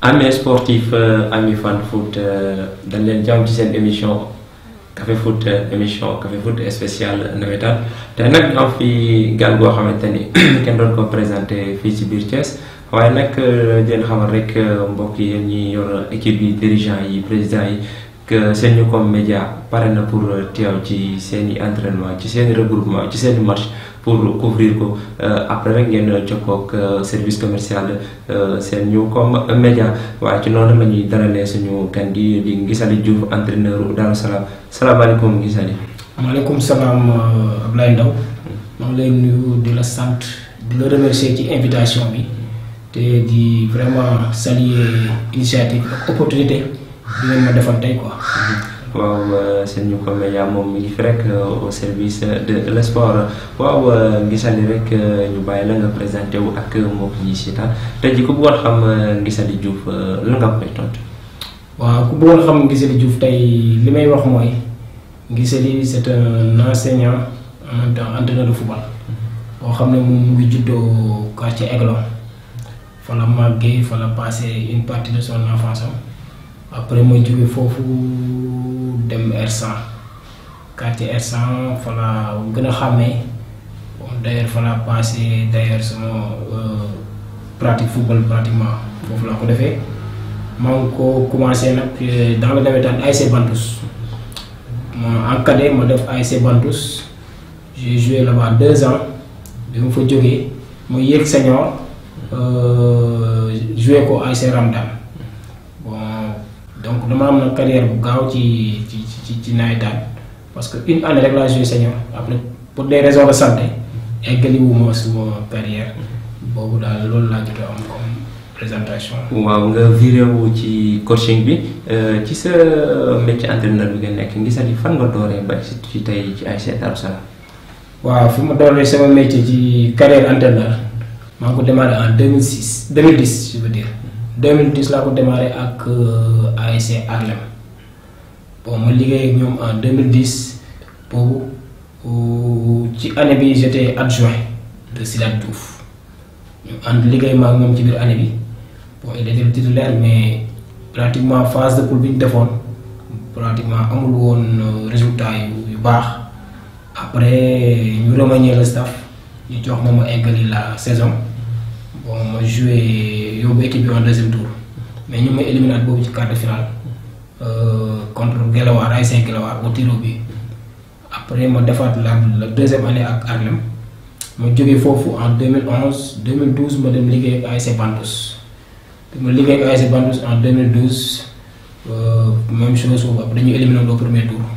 amis sportif amis fan foot dañ leen jàmm ci seen émission café foot émission café foot spécial nawetaan te nag ñu am fi gan goo xamante ni kenn doon ko présenté fii ci biir Thiès waaye nag den xamal rek mbokk yi yéen ñi yor équipe yi dirigeant yi président yi que Senucom Média pare na pour teew ci seen i entraînement ci seen i regroupement ci seen i match pour couvrir ko après rek ngeen jokkoo ak service commercial Senucom Média waaye ci noonu la ñuy dalalee suñu gan gi di Nguissaly Diouf entraîneur Darou Salam salaamaaleykum Nguissaly. maaleykum salaam Ablaye Ndaw maa ngi lay nuyu di la sant di la remercier ci invitation bi te di vraiment saluer initiative ak opportunité bi ngeen ma defal tey quoi. waaw Senucom Média moom mi ngi fi rek au service de le sport waaw Nguissaly rek ñu bàyyi la nga présenté wu ak mbokk ñi seetaan tey ji ku bëggoon xam Nguissaly Diouf la nga koy tontu. waaw ku bëggoon xam Nguissaly Diouf tey li may wax mooy Nguissaly c'est un enseignant en même temps entraîneur de football boo xam ne moom mu ngi juddoo quartier Aiglon fa la màggee fa la passé une partie de son enfance après ma jóge foofu dem R100 quartier R100 fa la gën a xàmmee bon d'ailleurs fa la passé d'ailleurs sama pratique football pratiquement foofu laa ko defee maa ngi ko commencé nag dans le nawetaan ASC Bantous ma en cadet ma def ASC Bantous j'ai joué là-bas deux ans bi ma fa jógee ma yéeg senior joué ko ASC Ramdan bon donc dama am na carrière bu gaaw ci ci ci ci nawetaan parce que une année rek laa joué senior après pour des raisons de santé eggaliwuma suma carrière boobu daal loolu laa jot a am comme présentation. waaw nga viré wu ci coaching bi ci sa métier entraîneur bi nga nekk Nguissaly fan nga dooree ba ci tey ci ASC Darou Salam. waaw fi ma dooree sama métier ci carrière entraîneur maa ngi ko démarré en 2006 2010 je veux dire 2010 laa ko démarré ak ASC Arlem bon ma liggéey ak ñoom en 2010 boobu ci année bi j'étais adjoint de Sidat Diouf ñu ànd liggéey ma ak moom ci biir année bi bon il était titulaire mais pratiquement phase de poule bi ñu defoon pratiquement amul woon résultat yu yu baax après ñu remanier le staff ñu jox ma ma eggali la saison bon ma joué yóbbu équipe bi en deuxième tour mais ñu may éliminé at boobu ci quart de finale contre Guelwaar ASC Guelwaar au tiro bi après ma defaat la la deuxième année ak Arlem ma jógee foofu en 2011 2012 ma dem liggéey ak ASC Bantous ma liggéey ak ASC Bantous en 2012 même chose boobu après dañuy éliminé au premier tour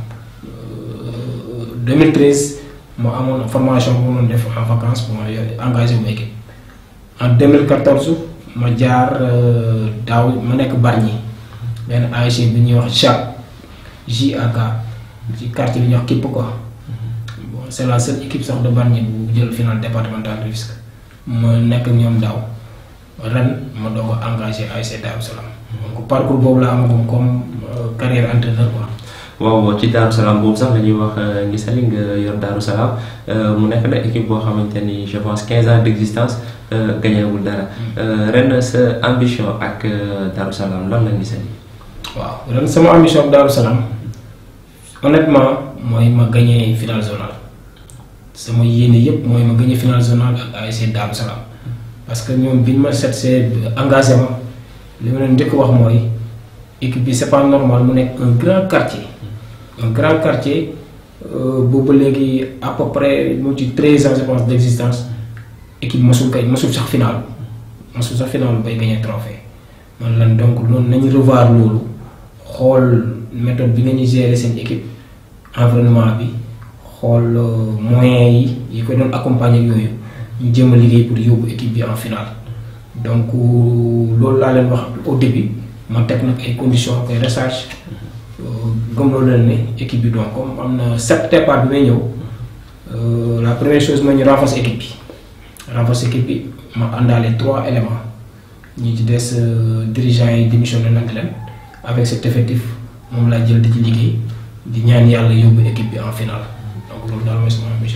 2013 ma amoon formation bu ma doon def en vacances bu ma engagé wu ma équipe en 2014 ma jaar daaw ma nekk Bargny benn ASC bi ñuy wax JAK JAK ci quartier bi ñuy wax Kipp quoi bon c'est la seule équipe sax de Bargny bu jël final départemental de Rufisque ma nekk ak ñoom daaw ren ma doog a engagé ASC Darou Salam donc parcours boobu la amagum comme carrière entraîneur quoi. waaw ci Darou Salam boobu sax la ñuy wax Nguissaly nga yor Darou Salam mu nekk na équipe boo xamante ni je pense 15 ans d' existence gañewul dara ren sa ambition ak Darou Salam lan la Nguissaly. waaw ren sama ambition ak Darou Salam honnêtement mooy ma gagné final zonal sama yéene yëpp mooy ma gagné final zonal ak ASC Darou Salam parce que ñoom biñ ma set see engagement li ma leen njëkk wax mooy équipe bi c' est pas normal mu nekk un grand quartier. un grand quartier boobu léegi à peu près mu ci treize ans je pense d' existence équipe mosul kay mosul sax final mosul sax final bay gagné trophée man lan donc loolu nañu revoir loolu xool méthode bi nga ñu gérer seen équipe environnement bi xool moyens yi yi ko doon accompagner yooyu ñu jéem a liggéey pour yóbbu équipe bi en final donc loolu laa leen wax au début man teg nag ay conditions koy recherche gëm loolu leen ne équipe bi donc comme am na sept départ bi may ñëw la première chose mooy ñu renforcer équipe bi renforcer équipe bi ma àndaale trois éléments ñi ci des dirigeants yi démissionné nañ leen avec cet effectif moom laa jël di ci liggéey di ñaan yàlla yóbbu équipe bi en finale donc loolu daal mooy sama ambition.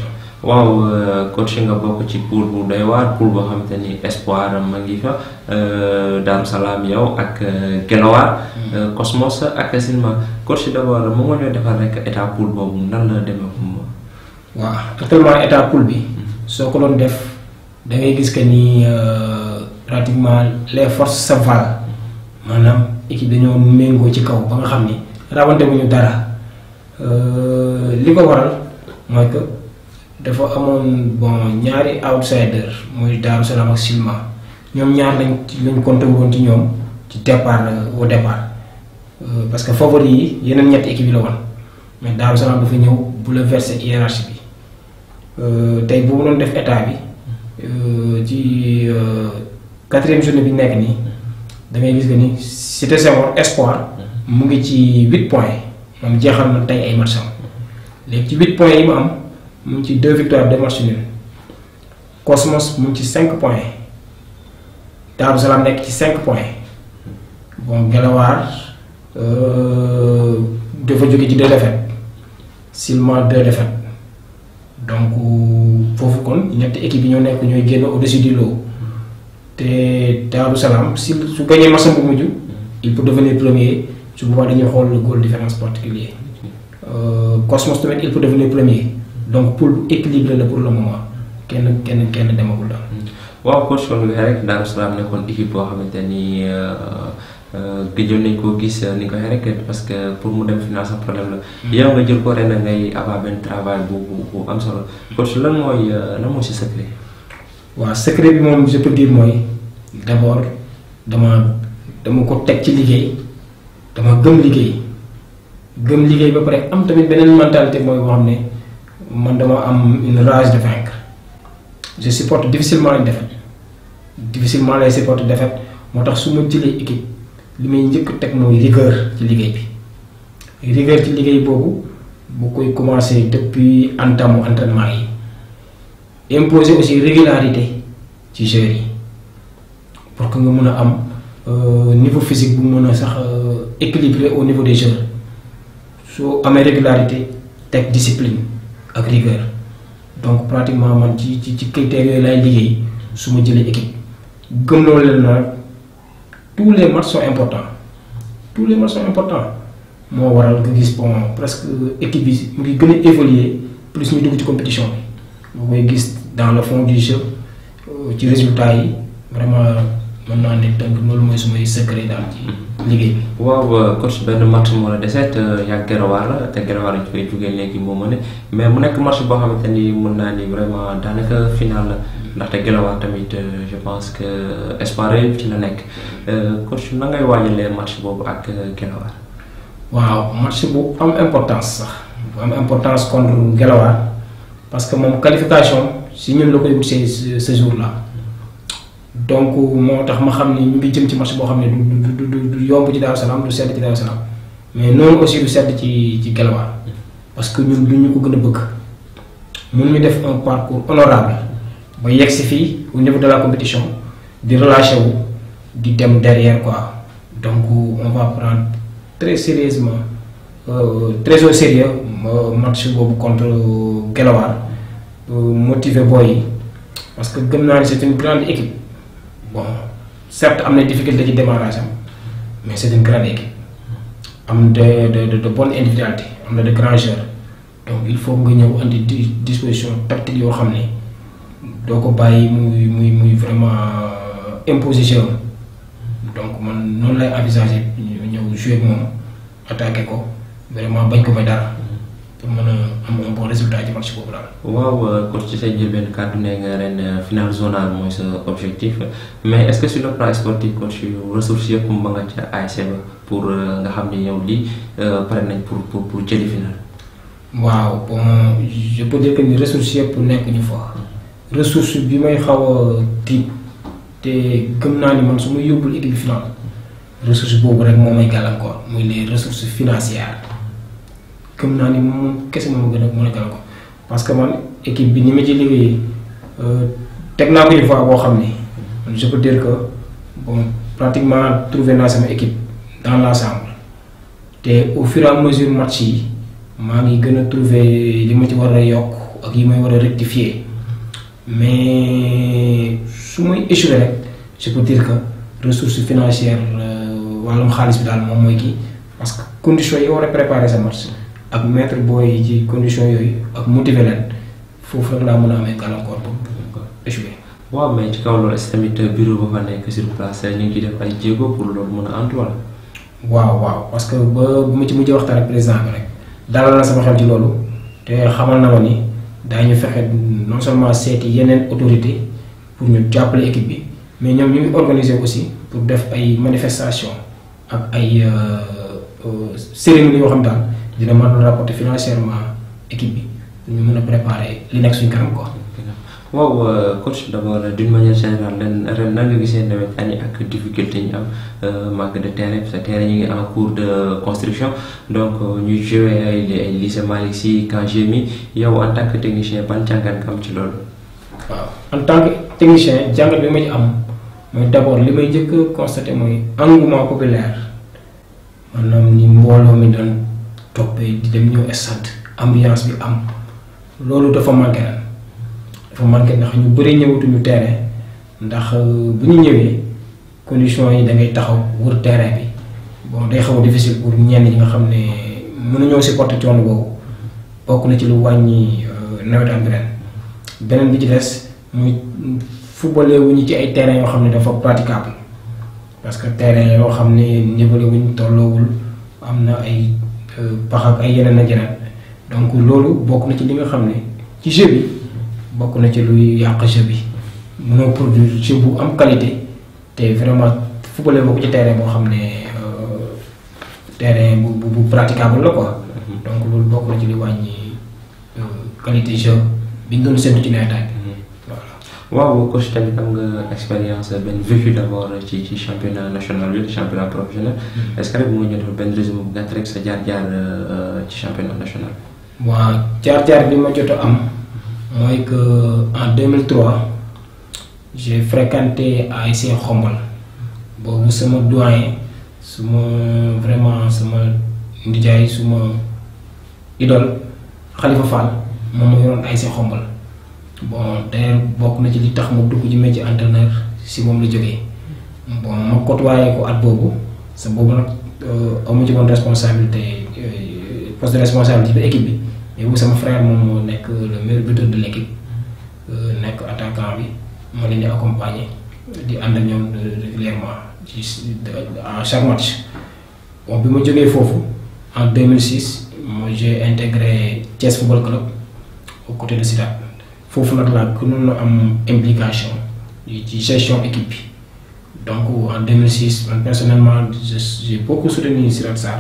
waaw coach nga bokk ci pool bu doy waar pool boo xamante ni espoir ma ngi fa Daaru Salaam yow ak Guelwaar Cosmos ak Silema coach d'abord moom moo ñoo defal rek état pool boobu nan la demee moom. waaw actuellement état pool bi soo ko doon def da ngay gis que ni pratiquement les forces se valent maanaam équipe dañoo méngoo ci kaw ba nga xam ni rawante wuñu dara li ko waral mooy que. dafa amoon bon ñaari outsider muy Daaru Salaam ak Silema ñoom ñaar lañ lañ compté woon ci ñoom ci départ au départ parce que favori yi yeneen ñetti équipe yi la woon mais Daaru Salaam dafa ñëw bouleverser hiérarchie bi tey bu mu doon def état bi ci quatrième journée bi nekk nii da ngay gis que ni Cité Senghor espoir mu ngi ci huit points moom jeexal na tey ay matchs am léegi ci huit points yi mu am. mu ngi ci deux victoires deux matchs nuls Cosmos mu ngi ci cinq points Daaru Salaam nekk ci cinq points bon Guelwaar dafa jóge ci deux défaites Silema deux défaites donc foofu kon ñetti équipe yi ñoo nekk ñooy génn au-dessus du lot te Daaru Salaam si su gañee match bu mujj il peut devenir premier su boobaa dañuy xool le goal différence particulier Cosmos tamit il peut devenir premier. donc pool bu équilibré la pour le moment kenn kenn kenn demagul daal. waaw coach kon nga rek Daaru Salaam nekkoon équipe boo xamante ni gëjoon nañ koo gis ni nga waxee rek parce que pour mu dem final sax problème la. yow nga jël ko ren ngay avoir benn travail bu bu bu am solo coach lan mooy lan mooy si secret. waaw secret bi moom je peux dire mooy d' abord dama dama ko teg ci liggéey dama gëm liggéey gëm liggéey ba pare am tamit beneen mentalité mooy boo xam ne. man dama am une rage de vaincre je supporte difficilement une défaite difficilement lay supporte défaite moo tax su ma jëlee équipe li may njëkk teg mooy rigueur ci liggéey bi rigueur ci liggéey boobu bu koy commencer depuis entamu entraînement yi imposer aussi régularité ci joueurs yi pour que nga mën a am niveau physique bu mën a sax équilibré au niveau des joueurs soo amee régularité teg discipline ak rigueur donc pratiquement man ci ci ci critères yooyu laay liggéey su ma jëlee équipe gëm loolu leen na tous les matchs sont importants tous les matchs sont importants moo waral nga gis bon presque équipe bi mu ngi gën a évoluer plus ñu dugg ci compétition bi nga koy gis dans le fond du jeu ci résultats yi vraiment mën naa ne tënk loolu mooy sumay secret daal ci liggéey bi. waaw coach benn match moo la deseet yaa Guelwaar la te Guelwaar lañ koy jugee léegi moo mën mais mu nekk match boo xamante ni mën naa ni vraiment daanaka final la ndaxte Guelwaar tamit je pense que espoir yëpp ci la nekk coach na ngay waajalee match boobu ak Guelwaar. waaw match bu am importance sax bu am importance contre Guelwaar parce que moom qualification si ñun la koy wut ce ce jour là. donc moo tax ma xam ni ñu ngi jëm ci match boo xam ne du du du yomb ci Daaru Salaam du sedd ci Daaru Salaam mais noonu aussi du sedd ci ci Guelwaar parce que ñun du ñu ko gën a bëgg mun ñu def un parcours honorable ba yegg si fii au niveau de la compétition di relâché wu di dem derrière quoi donc on va prendre très sérieusement euh, très au sérieux match boobu contre Guelwaar motiver boy yi parce que gëm naa ni c'est une grande équipe. bon certes am na difficulté ci démarrage am mais c'est une grande équipe am de de de bonne individualité am na de grands joueurs donc il faut nga ñëw andi disposition tactique yoo xam ne doo ko bàyyi muy muy muy vraiment imposition donc man noonu lay envisager ñëw jouer moom attaquer ko vraiment bañ ko may dara pour mën a am un bon résultat ci match boobu daal. waaw coach ci say njëlbeen kàddu ne nga ren final zonal mooy sa objectif mais est-ce que sur le plan sportif coach ressources yëpp ba nga ca ASC ba pour nga xam ne yow lii pare nañ pour pour pour jëli final. waaw bon je peux dire que ni ressources yëpp nekk ñu fa. ressource bi may xaw a tiit te gëm naa ni man su ma yóbbul équipe finale ressource boobu rek moo may gàllankoor muy les ressources financières. gëm naa ni moom kese moom gën a mën a gàllankoor parce que man équipe bi ni ma ci liggéey teg naa ko une fois boo xam ni je peux dire que bon pratiquement trouvé naa sama équipe dans l'ensemble te au fur et à mesure match yi maa ngi gën a trouvé li ma ci war a yokk ak yi may war a rectifier mais su may échoué rek je peux dire que ressource financière wàllum xaalis bi daal moom mooy kii parce que conditions yi war a préparer sa match ak mettre booy ci conditions yooyu ak motiver leen foofu rek laa mën a amee gàllankoor pour échoué. waaw mais ci kaw loolu est tamit bureau ba fa nekk sur place ñu ngi ciy def ay jéego pour loolu mën a antu wala. waaw waaw parce que ba bu ma ci mujjee waxtaan ak président bi rek dalal na sama xel ci loolu te xamal na ma ni daañu fexe non seulement seeti yeneen autorité pour ñu jàppale équipe bi mais ñoom ñu ngi organiser aussi pour def ay manifestation ak ay cérémonie yoo xam daal dina mën a rapporter financièrement équipe bi ñu mën a préparer li nekk suñu kanam quoi. waaw coach d'abord d'une manière générale ren ren nan nga gisee nawetaan yi ak difficulté ñu am manque de terrain parce que terrain ñu ngi en cours de construction donc ñuy joué ay ay lycée Malick Sy quand j'ai mis yow en tant que technicien ban jàngat nga am ci loolu. waaw en tant que technicien jàngat bi ma ci am mooy d'abord li may njëkk a constaté mooy engouement populaire maanaam ni mbooloo mi doon toppee di dem ñëw stade ambiance bi am loolu dafa manqué ren dafa manqué ndax ñu bëri ñëwatuñu terrain ndax bu ñu ñëwee conditions yi da ngay taxaw wër terrain bi bon day xaw a difficile pour ñenn ñi nga xam ne mënuñoo supporter coono boobu bokk na ci lu wàññi nawetaan bi ren beneen bi ci des muy footballé wuñu ci ay terrain yoo xam ne dafa praticable parce que terrain yoo xam ne nivelé wuñ tolloowul am na ay pax ak ay yeneen ak yeneen donc loolu bokk na ci li nga xam ne ci jeu bi bokk na ci luy yàq jeu bi mënoo produire jeu bu am qualité te vraiment footballé boo ko ci terrain boo xam ne terrain bu bu bu praticable la quoi. donc loolu bokk na ci li wàññi qualité jeu bi ñu doon séntu ci nawetaan bi. voilà waaw coach tamit am nga expérience benn vécu d'abord ci ci championnat national bi championnat professionnel. est-ce que rek mu ngi jot benn résumé bu gàtt rek sa jaar-jaar ci championnat national. waaw jaar-jaar bi ma jot a am. mooy que en 2003 j'ai fréquenté ASC Xombal boobu sama doyen suma vraiment sama ndijaay suma idole Khalifa Fall moom ma yoroon ASC Xombal bon d'ailleurs bokk na ci li tax mu dugg ci métier entraîneur si moom la jógee bon ma côtoyé ko at boobu sa boobu nag amu ci woon responsabilité poste de responsabilité bi équipe bi mais bu sama frère moom moo nekk le meilleur buteur de l'équipe nekk attaquant bi ma leen di accompagner di ànd ak ñoom régulièrement ci à chaque match bon bi ma jógee foofu en 2006 moi j'ai intégré Thiès Football Club au côté de Sidat foofu nag laa gënoon a am implication ci gestion équipe bi donc en 2006 man personnellement j'ai beaucoup soutenu Sidat Sarr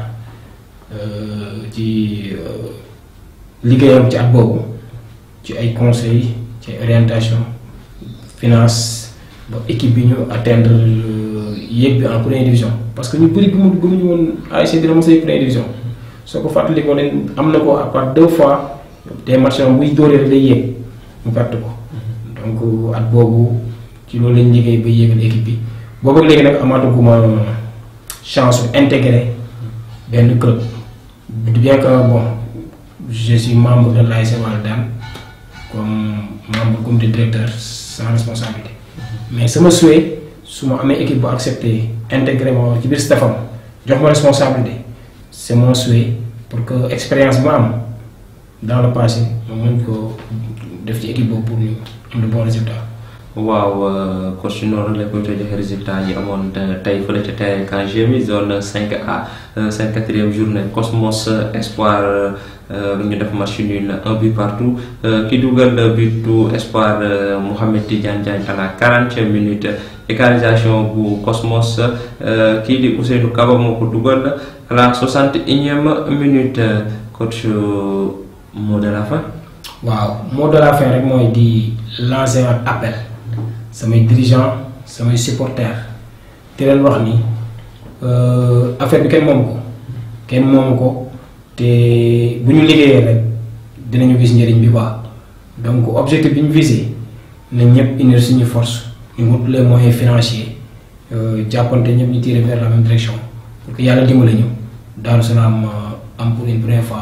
ci liggéeyam ci at boobu ci ay conseils ci ay orientation finance ba équipe bi ñu atteindre yéeg bi en première division parce que ñu bëri gëmu gëmuñu woon ASC dina mos a yéeg première division soo ko fàttalikoo ne am na ko à part deux fois des matchs buy dóoree rek day yéeg mu perte ko donc at boobu ci loolu lañ liggéey ba yéegal équipe bi boobu ak léegi nag amaatuguma chance su intégrer benn club bien que bon je suis membre de l'ASC Walidane comme membre comité directeur sans responsabilité mais sama souhait su ma amee équipe bu accepté intégré ma ci biir staffam jox ma responsabilité c'est mon souhait pour que expérience bi ma am dans le passé ma mën ko def ci équipe boobu pour ñu am de bons résultats. waaw coach noonu la koy joxe résultat yi amoon tey fële ca terrain quand j'ai mis zone 5A seen quatrième journée Cosmos Espoir ñu def match nul un but partout ki dugal butu Espoir Mouhamed Tidiane Diagne à la quarantième minute égalisation bu Cosmos kii di Ousseynou Kaba moo ko dugal à la soixante et unième minute coach mot de la fin. waaw mot de la fin rek mooy di lancer un appel. samay dirigeants samay supporters te leen wax ni affaire bi kenn moomu ko kenn moomu ko te bu ñu liggéeyee rek dinañu gis njëriñ bi quoi donc objectif bi ñu visé na ñëpp unir suñu force ñu wut les moyens financiers jàppante ñëpp ñu tirer vers la même direction pour que yàlla dimbali ñu Darou Salam am pour une première fois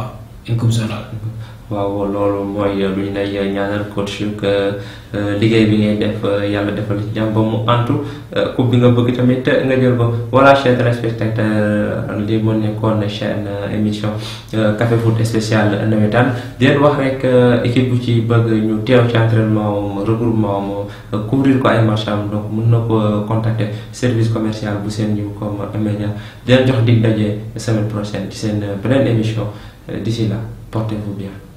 une coupe zonale. waaw loolu mooy lu ñu lay ñaanal coach que liggéey bi ngay def yàlla defal ci jàmm ba mu antu coupe bi nga bëgg tamit nga jël ko voilà chers téléspectateurs li moo nekkoon chaîne émission café foot spécial nawetaan di leen wax rek équipe bu ci bëgg ñu teew ci entraînement regroupement mu couvrir ko ay match am donc mën na ko contacter service commercial bu seen ñëw comme média di leen jox dig daje semaine prochaine ci seen beneen émission d'ici là portez-vous bien